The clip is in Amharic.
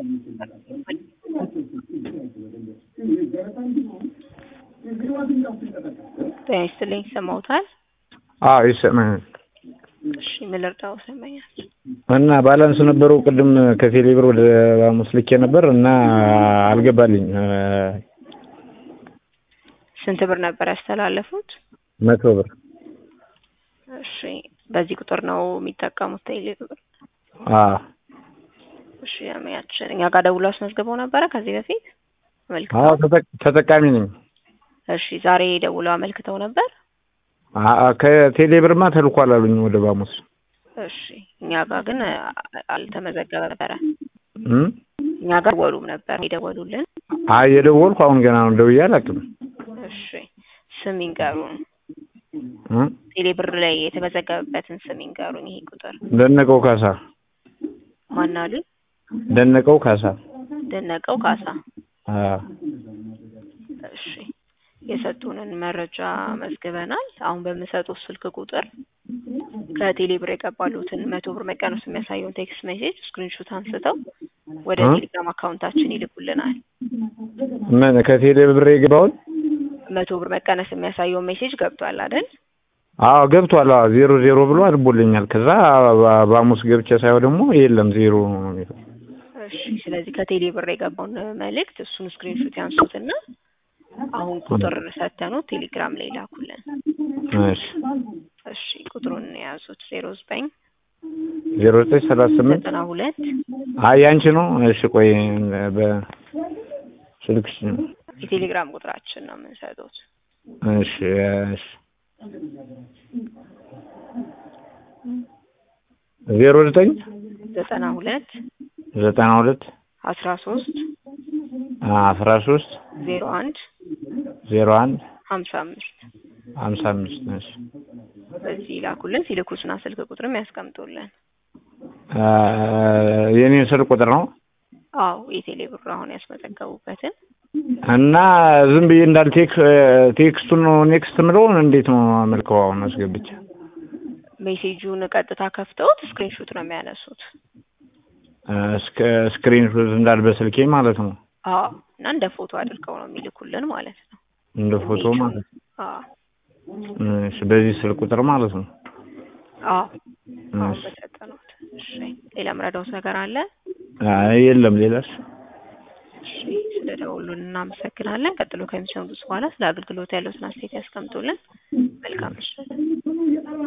ጤና ይስጥልኝ ይሰማዎታል? አዎ ይሰማኛል። እሺ ምን ልርዳው? ይሰማኛል። እና ባላንስ ነበረው ቅድም ከቴሌ ብር ወደ ባሙስ ልኬ ነበር እና አልገባልኝ። ስንት ብር ነበር ያስተላለፉት? መቶ ብር እሺ በዚህ ቁጥር ነው የሚጠቀሙት ቴሌ ብር? አዎ እሺ ያመያችን እኛ ጋር ደውሎ አስመዝግበው ነበረ ከዚህ በፊት አመልክተው? አዎ ተጠቅ- ተጠቃሚ ነኝ። እሺ ዛሬ ደውለው አመልክተው ነበር? አ- ከቴሌ ብርማ ተልኳል አሉኝ ወደ ባሙስ። እሺ እኛ ጋር ግን አ- አልተመዘገበ ነበረ። እም? እኛ ጋር ደወሉም ነበር የደወሉልን። አይ የደወልኩ አሁን ገና ነው ደውዬ አላውቅም። እሺ ስም ይንገሩን። እም? ቴሌ ብር ላይ የተመዘገበበትን ስም ይንገሩኝ። ይሄ ቁጥር ደነቀው ካሳ ማን አሉኝ? ደነቀው ካሳ። ደነቀው ካሳ። አዎ እሺ የሰጡንን መረጃ መዝግበናል። አሁን በምሰጡት ስልክ ቁጥር ከቴሌ ብር የገባሉትን መቶ ብር መቀነሱ የሚያሳየውን ቴክስት ሜሴጅ ስክሪንሾት አንስተው ወደ እ? ቴሌግራም አካውንታችን ይልኩልናል። ምን ከቴሌ ብር የገባውን? መቶ ብር መቀነስ የሚያሳየውን ሜሴጅ ገብቷል አይደል? አዎ ገብቷል። አዎ ዜሮ ዜሮ ብሎ አድቦልኛል። ከዛ ባ- ባሙስ ገብቼ ሳየው ደግሞ የለም ዜሮ ነው የሚለው። እሺ ስለዚህ ከቴሌ ብር የገባውን መልእክት እሱን ስክሪንሾት ያንሱትና አሁን ቁጥር ሰተኑት ቴሌግራም ላይ ላኩልን። እሺ እሺ ቁጥሩን የያዙት ዜሮ ዘጠኝ ዜሮ ዘጠኝ ሰላሳ ስምንት ዘጠና ሁለት አይ ያንቺ ነው። እሺ ቆይ በስልክሽ የቴሌግራም ቁጥራችን ነው የምንሰጡት። እሺ እሺ ዜሮ ዘጠኝ ዘጠና ሁለት ዘጠና ሁለት አስራ ሶስት አስራ ሶስት ዜሮ አንድ ዜሮ አንድ ሀምሳ አምስት ሀምሳ አምስት እሺ በዚህ ላኩልን። ሲልኩስና ስልክ ቁጥርም ያስቀምጡልን። አ፣ የኔን ስልክ ቁጥር ነው አዎ የቴሌ ብር አሁን ያስመዘገቡበትን እና ዝም ብዬ እንዳል ቴክ ቴክስቱን ነው ኔክስት ምለውን እንዴት ነው አመልከው አሁን አስገብቼ ሜሴጁን ቀጥታ ከፍተውት ስክሪንሾት ነው የሚያነሱት። እስከ ስክሪን ሹት እንዳል በስልኬ ማለት ነው አዎ እና እንደ ፎቶ አድርገው ነው የሚልኩልን ማለት ነው። እንደ ፎቶ ማለት ነው። አዎ እሺ በዚህ ስልክ ቁጥር ማለት ነው። አዎ አሁን እሺ በሰጠኑት። እሺ ሌላ ምረዳውት ነገር አለ? አይ የለም ሌላስ እሺ ስለ ደውሉን እናመሰግናለን። ቀጥሎ ከሚሰሙት በኋላ ስለ አገልግሎት ያለውን አስተያየት ያስቀምጡልን። መልካም ምሽት።